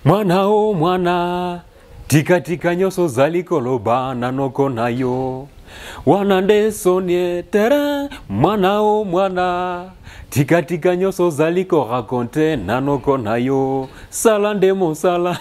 mwana o mwana tikatika nyoso zalikoloba nanoko nayo wana ndesonie tere mwana o mwana tikatika nyoso zaliko rakonte nanoko nayo sala nde mosala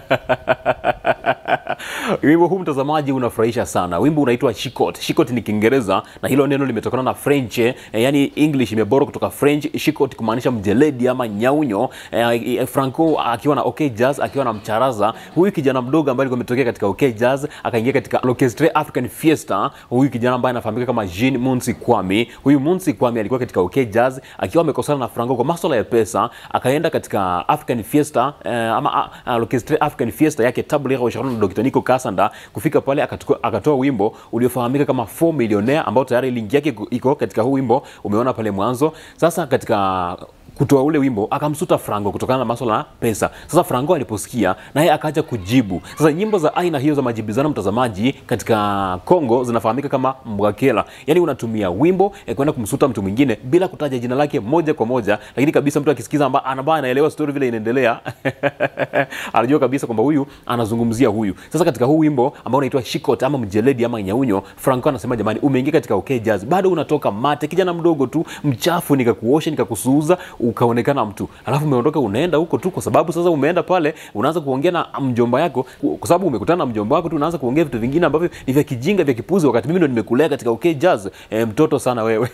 wimbo huu mtazamaji unafurahisha sana wimbo unaitwa shikot shikot ni kiingereza na hilo neno limetokana na french eh, yani english imeboro kutoka french shikot kumaanisha mjeledi ama nyaunyo eh, franco akiwa na okay jazz akiwa na mcharaza huyu kijana mdogo ambaye alikuwa ametokea katika okay jazz akaingia katika l'orchestre african fiesta huyu kijana ambaye anafahamika kama jean munsi kwami huyu munsi kwami alikuwa katika okay jazz akiwa amekosana na franco kwa maswala ya pesa akaenda katika african fiesta eh, ama uh, l'orchestre african fiesta yake tabligha washauri na dr nico kasanda kufika pale akatuko- akatoa wimbo uliofahamika kama 4 millionaire ambao tayari link yake iko- iko katika huu wimbo umeona pale mwanzo sasa katika kutoa ule wimbo akamsuta franco kutokana na maswala ya pesa sasa franco aliposikia naye akaja kujibu sasa nyimbo za aina hiyo za majibizano mtazamaji katika congo zinafahamika kama mbwakela yaani unatumia wimbo eh, kwenda kumsuta mtu mwingine bila kutaja jina lake moja kwa moja lakini kabisa mtu akisikiza amba- ambaye anaelewa story vile inaendelea anajua kabisa kwamba huyu anazungumzia huyu sasa katika huu wimbo ambao unaitwa shikot ama mjeledi ama nyaunyo franco anasema jamani umeingia katika okay jazz bado unatoka mate kijana mdogo tu mchafu nikakuosha nikakusuuza ukaonekana mtu alafu umeondoka unaenda huko tu kwa sababu sasa umeenda pale unaanza kuongea na mjomba yako kwa sababu umekutana na mjomba wako tu unaanza kuongea vitu vingine ambavyo ni vya kijinga vya kipuzi wakati mimi ndo nimekulea katika okay jazz e, mtoto sana wewe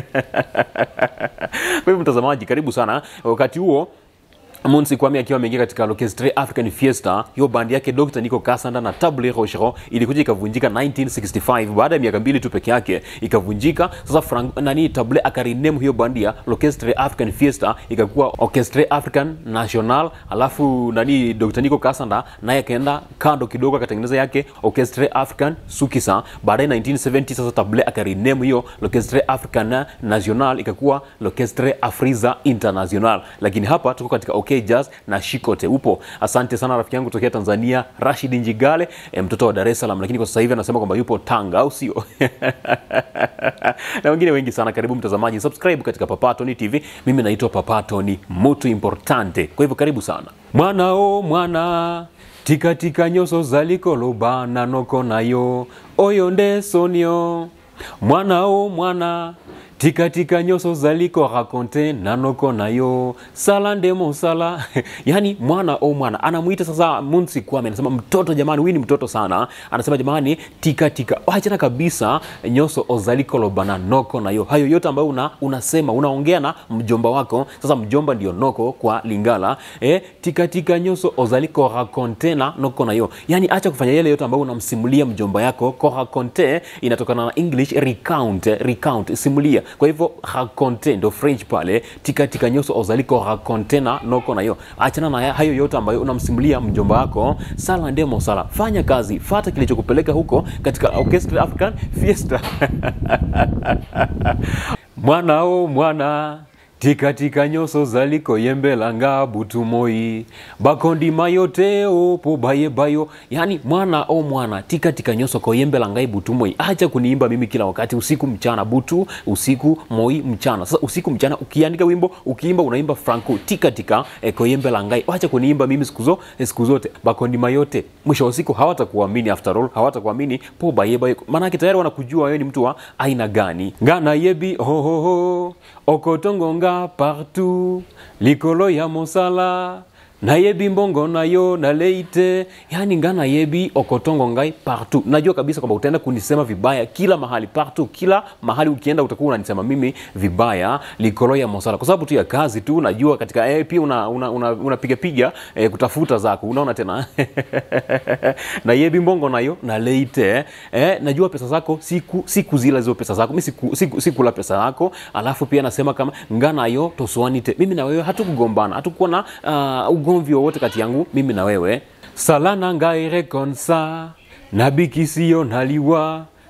kwa hivyo mtazamaji karibu sana wakati huo Monsi Kwame akiwa ameingia katika l'orchestre African Fiesta, hiyo bandi yake Dr. Nico Kasanda na Table Rocheron ilikuja ikavunjika 1965 baada ya miaka mbili tu peke yake ikavunjika. Sasa Frank, nani Table akarename hiyo bandi ya l'orchestre African Fiesta ikakuwa Orchestre African National, alafu nani Dr. Nico Kasanda naye akaenda kando kidogo akatengeneza yake Orchestre African Sukisa. Baadaye 1970 sasa Table akarename hiyo l'orchestre African National ikakuwa l'orchestre Afriza International, lakini hapa tuko katika OK Jazz na Shikote upo. Asante sana rafiki yangu tokea Tanzania Rashid Njigale, e, mtoto wa Dar es Salaam, lakini kwa sasa hivi anasema kwamba yupo Tanga, au sio? na wengine wengi sana. Karibu mtazamaji, subscribe katika Papatoni TV. Mimi naitwa Papatoni, mutu importante. Kwa hivyo karibu sana. Mwana o mwana tikatika nyoso zalikoloba nanoko nayo oyo nde sonio mwana o mwana tikatika nyoso zaliko rakonte nanoko nayo sala nde mosala yani mwana o mwana anamwita sasa munsi kwame anasema mtoto jamani huyu ni mtoto sana anasema jamani tikatika achana kabisa nyoso ozalikoloba na noko nayo hayo yote ambayo una, unasema unaongea na mjomba wako sasa mjomba ndio noko kwa lingala e, tikatika nyoso ozaliko rakonte na noko nayo yani acha kufanya yale yote ambayo unamsimulia mjomba yako ko raconte inatokana na english recount recount simulia kwa hivyo raconte ndo french pale tikatika nyoso ozaliko raconte na noko nayo achana na hayo yote ambayo unamsimulia mjomba wako sala ndemo sala fanya kazi fata kilichokupeleka huko katika orchestra african fiesta mwana o mwana tikatika nyoso zaliko yembelanga butumoi bakondima yote opo baye bayo yani mwana o mwana tikatika nyoso koyembelangai butumoi acha kuniimba mimi kila wakati usiku mchana butu usiku moi mchana sasa usiku mchana ukiandika wimbo ukiimba unaimba franco tikatika e, koyembelangai acha kuniimba mimi siku zo eh, siku zote bakondima yote mwisho wa siku hawatakuamini after all hawatakuamini po baye bayo maanake tayari wanakujua wewe ni mtu wa aina gani ngana yebi hohoho okotongonga partout likolo ya mosala nayebi mbongo nayo naleite yani nga nayebi okotongo ngai partout najua kabisa kwamba utaenda kunisema vibaya kila mahali partout kila mahali ukienda utakuwa unanisema mimi vibaya likolo ya mosala kwa sababu tu ya kazi tu najua katika eh, pia unapiga una, una, una piga piga, eh, kutafuta zako unaona tena nayebi mbongo nayo naleite eh, najua pesa zako siku siku zila hizo pesa zako mi siku, siku, sikula pesa yako alafu pia nasema kama nga nayo tosuanite mimi na wewe hatukugombana hatukuwa na uh, ugomvi wowote kati yangu mimi na wewe salana ngaire konsa nabikisiyo naliwa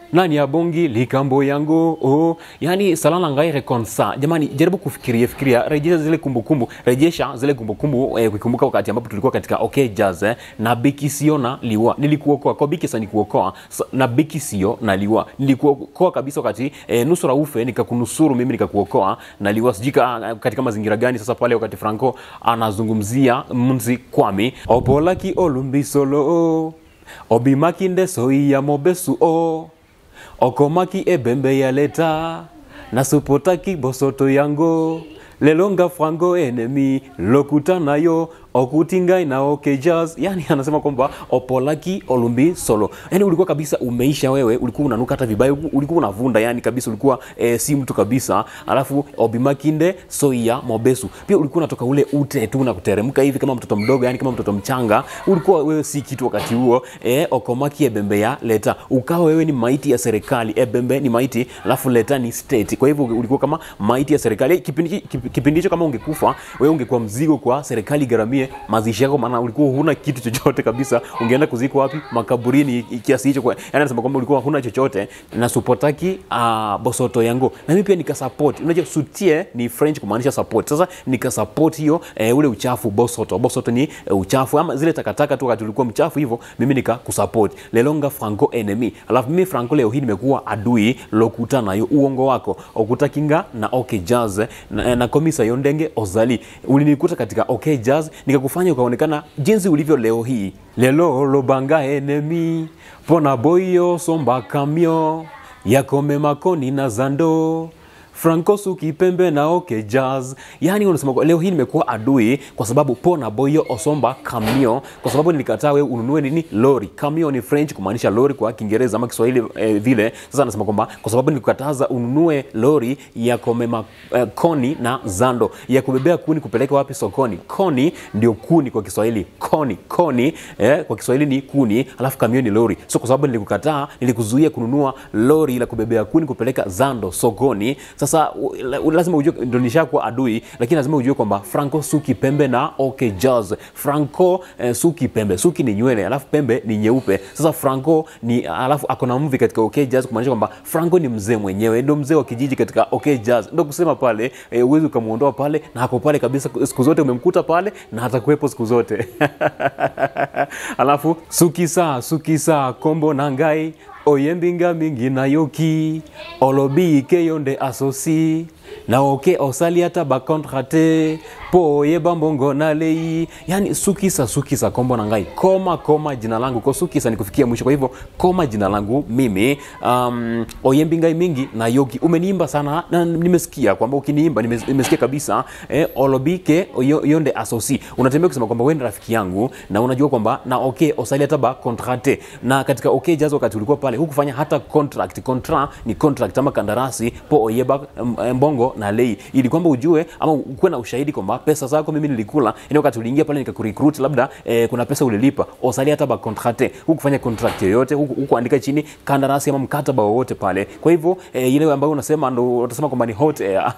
nani ya bongi likambo yango oh. yani salana ngai rekonsa jamani jaribu kufikiria fikiria rejesha zile kumbukumbu rejesha zile kumbukumbu eh, kukumbuka wakati ambapo tulikuwa katika okay jazz eh, na biki sio na liwa nilikuokoa kwa biki sasa nikuokoa sa- na biki sio na liwa nilikuokoa kabisa wakati eh, nusura ufe nikakunusuru mimi nikakuokoa na liwa sijui ka- katika mazingira gani sasa pale wakati franco anazungumzia mzi kwami opolaki olumbisolo obimakinde soiya mobesu o okomaki ebembe ya leta nasupotaki bosoto yango lelonga frango enemi lokuta nayo okutingai na okay jazz yani anasema kwamba opolaki olumbi solo yani ulikuwa kabisa umeisha wewe ulikuwa unanuka hata vibaya ulikuwa unavunda yani kabisa ulikuwa e, si mtu kabisa alafu obimakinde soia mobesu pia ulikuwa unatoka ule ute tu na kuteremka hivi kama mtoto mdogo yani kama mtoto mchanga ulikuwa wewe si kitu wakati huo e, okomaki ebembe ya leta ukawa wewe ni maiti ya serikali ebembe ni maiti alafu leta ni state kwa hivyo ulikuwa kama maiti ya serikali kipindi kip- kipindi hicho kama ungekufa wewe ungekuwa mzigo kwa serikali garamie mazishi yako maana ulikuwa huna kitu chochote kabisa ungeenda kuzikwa wapi makaburini i- kiasi hicho kwa yani anasema kwamba ulikuwa huna chochote na supotaki uh, bosoto yangu na mimi pia nikasupport unajua sutie ni french kumaanisha support sasa nikasupport hiyo eh, ule uchafu bosoto bosoto ni eh, uchafu ama zile takataka tu wakati ulikuwa mchafu hivyo mimi nikakusupport lelonga franco enemy alafu mimi franco leo hii nimekuwa adui lokuta nayo uongo wako okutakinga na okay jazz na, na komisa yondenge ozali ulinikuta katika okay jazz nikakufanya ukaonekana jinsi ulivyo leo hii lelo lobanga enemi pona boyo somba kamio yakome makoni na zando franco sukipembe na oke jazz yani unasema kwa- leo hii nimekuwa adui kwa sababu pona boyo osomba kamio kwa sababu nilikataa wewe ununue nini lori kamio ni french kumaanisha lori kwa kiingereza ama kiswahili eh, vile sasa anasema kwamba kwa sababu nilikukataza ununue lori ya komema eh, koni na zando ya kubebea kuni kupeleka wapi sokoni koni ndio kuni kwa kiswahili koni koni eh, kwa kiswahili ni kuni alafu kamio ni lori so kwa sababu nilikukataa nilikuzuia kununua lori la kubebea kuni kupeleka zando sokoni sasa u- la- u- lazima ujue ndo nishakuwa adui lakini lazima ujue kwamba franco suki pembe na okay jazz franco eh, suki pembe suki ni nywele alafu pembe ni nyeupe sasa franco ni alafu ako na mvi katika okay jazz kumaanisha kwamba franco ni mzee mwenyewe ndo mzee wa kijiji katika okay jazz ndo kusema pale eh, uwezi ukamwondoa pale na ako pale kabisa siku zote umemkuta pale na atakuwepo siku zote alafu sukisa sukisa kombo na ngai oyembinga mingi na yoki olobi keyonde asosi na oke osali ata bakontrate po oyeba mbongo na lei yani sukisa sukisa kombo na ngai koma koma jina langu ko sukisa ni kufikia mwisho kwa hivyo koma jina langu mimi um, oyembi ngai mingi na yoki umeniimba sana na nimesikia kwamba ukiniimba nimes- nimesikia kabisa eh, olobike oyo- yonde asosi unatembea kusema kwamba wewe ni rafiki yangu na unajua kwamba na okay osali hata ba contrate na katika okay jazz wakati ulikuwa pale hukufanya hata contract contra ni contract ama kandarasi po oyeba m- mbongo na lei ili kwamba ujue ama ukuwe na ushahidi kwamba pesa zako mimi nilikula yani wakati uliingia pale nikakurecruit labda eh, kuna pesa ulilipa osali hata ba contrate hukufanya contract yoyote huku- hukuandika chini kandarasi ama mkataba wowote pale kwa hivyo eh, ile ambayo unasema ndo utasema kwamba ni hot air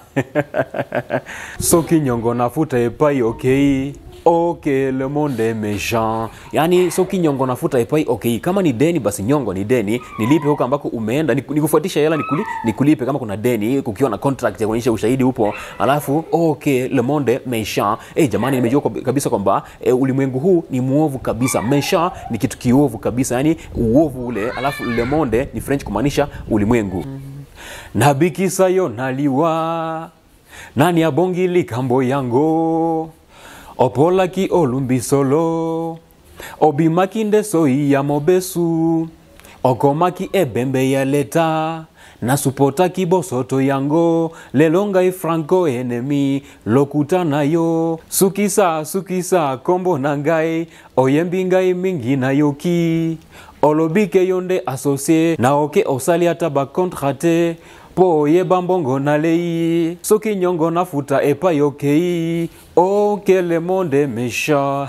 so kinyongo nafuta epai okay ok le monde est méchant yani so kinyongo nafuta epai okay kama ni deni basi nyongo ni deni nilipe huko ambako umeenda niku- nikufuatisha hela nikuli, nikulipe kama kuna deni kukiwa na contract ya kuonyesha ushahidi upo alafu ok le monde méchant eh jamani nimejua kwab- kabisa kwamba eh, ulimwengu huu ni muovu kabisa méchant ni kitu kiovu kabisa yani uovu ule alafu le monde ni french kumaanisha ulimwengu nabikisayo naliwa nani abongi likambo yango opolaki olumbisolo obimaki nde soi ya mobesu okomaki ebembe ya leta nasupotaki bosoto yango lelo ngai franco enemi lokuta na yo sukisa sukisa kombo na ngai oyembi ngai mingi na yoki olobi ke yo nde asocie na oke osali ata bakontrate mpo oyeba mbongo na lei soki nyongo nafuta epai okei oke le monde mesha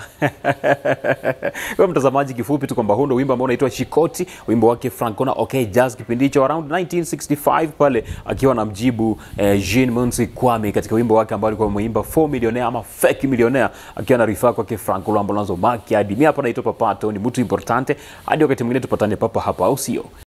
kwa mtazamaji kifupi tu kwamba huu ndo wimbo ambao unaitwa shikoti wimbo wake francona okay jazz kipindi hicho around 1965 pale akiwa na mjibu eh, jean munsi kwame katika wimbo wake ambao alikuwa ameimba 4 millionaire ama fake millionaire akiwa na rifaa kwake franco lambo lanzo maki hadi mi hapa naitwa papato ni mtu importante hadi wakati mwingine tupatane papa hapa au sio